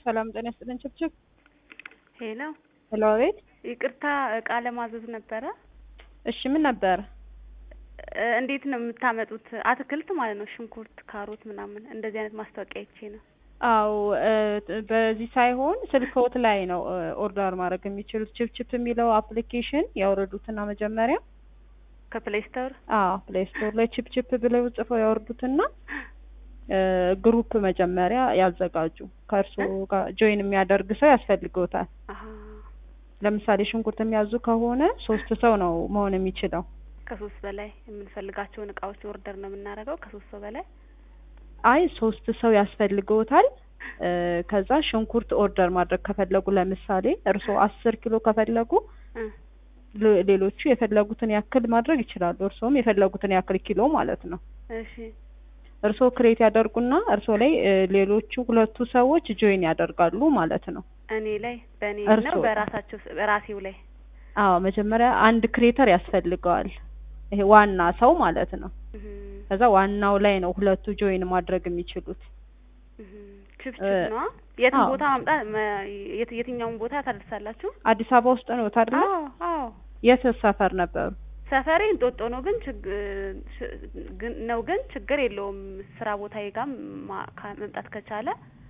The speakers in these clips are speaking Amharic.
ሰላም ጤና ይስጥልን ችብችብ ሄሎ ሄሎ አቤት ይቅርታ እቃ ለማዘዝ ነበረ እሺ ምን ነበር እ እንዴት ነው የምታመጡት አትክልት ማለት ነው ሽንኩርት ካሮት ምናምን እንደዚህ አይነት ማስታወቂያ አይቼ ነው አው በዚህ ሳይሆን ስልክዎት ላይ ነው እ ኦርደር ማድረግ የሚችሉት ችፕችፕ የሚለው አፕሊኬሽን ያወረዱትና መጀመሪያ ከፕሌይ ስቶር አዎ ፕሌይ ስቶር ላይ ችፕችፕ ብለው ጽፈው ያወርዱትና እ ግሩፕ መጀመሪያ ያዘጋጁ ከእርስዎ ጋር ጆይን የሚያደርግ ሰው ያስፈልግዎታል አሀ ለምሳሌ ሽንኩርት የሚያዙ ከሆነ ሶስት ሰው ነው መሆን የሚችለው ከሶስት በላይ የምንፈልጋቸውን እቃዎች ኦርደር ነው የምናደርገው ከሶስት ሰው በላይ አይ ሶስት ሰው ያስፈልግዎታል እ ከዛ ሽንኩርት ኦርደር ማድረግ ከፈለጉ ለምሳሌ እርስዎ አስር ኪሎ ከፈለጉ እ ሌ- ሌሎቹ የፈለጉትን ያክል ማድረግ ይችላሉ እርስዎም የፈለጉትን ያክል ኪሎ ማለት ነው እሺ እርስዎ ክሬት ያደርጉና እርስዎ ላይ እ ሌሎቹ ሁለቱ ሰዎች ጆይን ያደርጋሉ ማለት ነው እኔ ላይ በእኔ እርስዎ? ነው በራሳቸው ስ- በራሴው ላይ አዎ መጀመሪያ አንድ ክሬተር ያስፈልገዋል ይሄ ዋና ሰው ማለት ነው እህ ከዛ ዋናው ላይ ነው ሁለቱ ጆይን ማድረግ የሚችሉት እህ ችፕ እ ችፕ ነዋ የትም አዎ። ቦታ ማምጣት መ- የት የትኛውን ቦታ ታደርሳላችሁ አዲስ አበባ ውስጥ ነው አይደለ አዎ አዎ የት ሰፈር ነበሩ ሰፈሬ እንጦጦ ነው ግን ችግ ሽ- ግን ነው ግን ችግር የለውም ስራ ቦታዬ ጋር ማ- ካ- መምጣት ከቻለ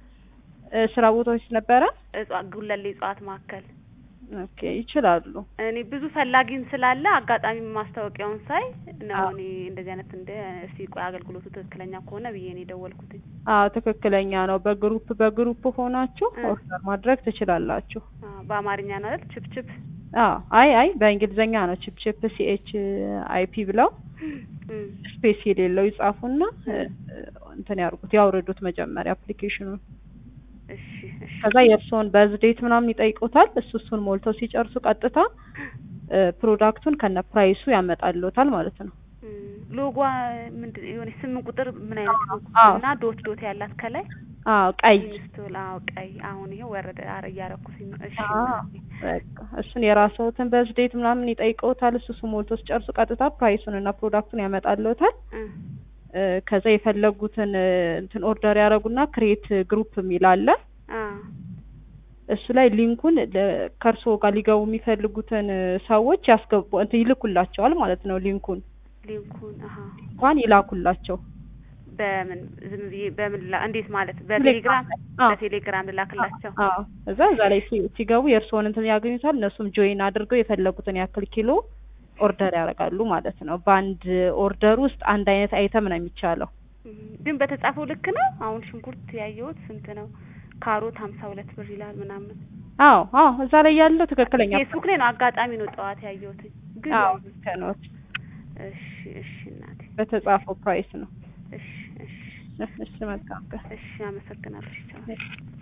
እ ስራ ቦታዎች ነበረ እጽዋት ጉለሌ እጽዋት ማዕከል ኦኬ ይችላሉ እኔ ብዙ ፈላጊም ስላለ አጋጣሚ ማስታወቂያውን ሳይ ነው አዎ። እኔ እንደዚህ አይነት እንደ እስቲ ቆይ አገልግሎቱ ትክክለኛ ከሆነ ብዬ ነው የደወልኩትኝ አዎ ትክክለኛ ነው በግሩፕ በግሩፕ ሆናችሁ እ። ኦርደር ማድረግ ትችላላችሁ አ፣ በአማርኛ ነው አይደል ችፕ ችፕ አዎ አይ አይ በእንግሊዝኛ ነው ቺፕ ቺፕ ሲኤች አይፒ ብለው እም፣ ስፔስ የሌለው ይጻፉና እ፣ እንትን ያርጉት ያውርዱት መጀመሪያ አፕሊኬሽኑን እሺ እሺ ከዛ የእርስዎን በዝዴት ምናምን ይጠይቁታል እሱ እሱን ሞልተው ሲጨርሱ ቀጥታ እ፣ ፕሮዳክቱን ከነ ፕራይሱ ያመጣልዎታል ማለት ነው እም፣ ሎጓ ምንድን የሆነ ስምንት ቁጥር ምን አይነት ሎጎ አዎ። እና ዶት ዶት ያላት ከላይ አዎ ቀይ ኢንስቶል አዎ ቀይ አሁን ይሄው ወረደ አረ እያረኩትኝ ነው እሺ አዎ እናቴ። በቃ እሱን የራስዎትን በዝዴት ምናምን ይጠይቀውታል እሱ እሱ ሞልቶ ሲጨርሱ ቀጥታ ፕራይሱን እና ፕሮዳክቱን ያመጣልዎታል እ፣ እ፣ ከዛ የፈለጉትን እ፣ እንትን ኦርደር ያደረጉና ክሬት ግሩፕ የሚል አለ አ እሱ ላይ ሊንኩን ለ- ከእርስዎ ጋር ሊገቡ የሚፈልጉትን እ፣ ሰዎች ያስገቡ እንትን ይልኩላቸዋል ማለት ነው ሊንኩን ሊንኩን አሀ እንኳን ይላኩላቸው በምን ዝም ብዬ በምን ላ እንዴት ማለት በቴሌግራም አዎ በቴሌግራም ልላክላቸው አዎ እዛ እዛ ላይ ሲ- ሲገቡ የእርስዎን እንትን ያገኙታል እነሱም ጆይን አድርገው የፈለጉትን ያክል ኪሎ ኦርደር ያደርጋሉ ማለት ነው በአንድ ኦርደር ውስጥ አንድ አይነት አይተም ነው የሚቻለው እም፣ ግን በተጻፈው ልክ ነው አሁን ሽንኩርት ያየሁት ስንት ነው ካሮት ሀምሳ ሁለት ብር ይላል ምናምን አዎ አዎ እዛ ላይ ያለው ትክክለኛ ፌስቡክ ላይ ነው አጋጣሚ ነው ጠዋት ያየሁት ግን አዎ ያው- ከኖት እሺ እሺ እናቴ በተጻፈው ፕራይስ ነው እሺ እሺ እሺ መልካም ቀን እሺ አመሰግናለሁ ቻው እሺ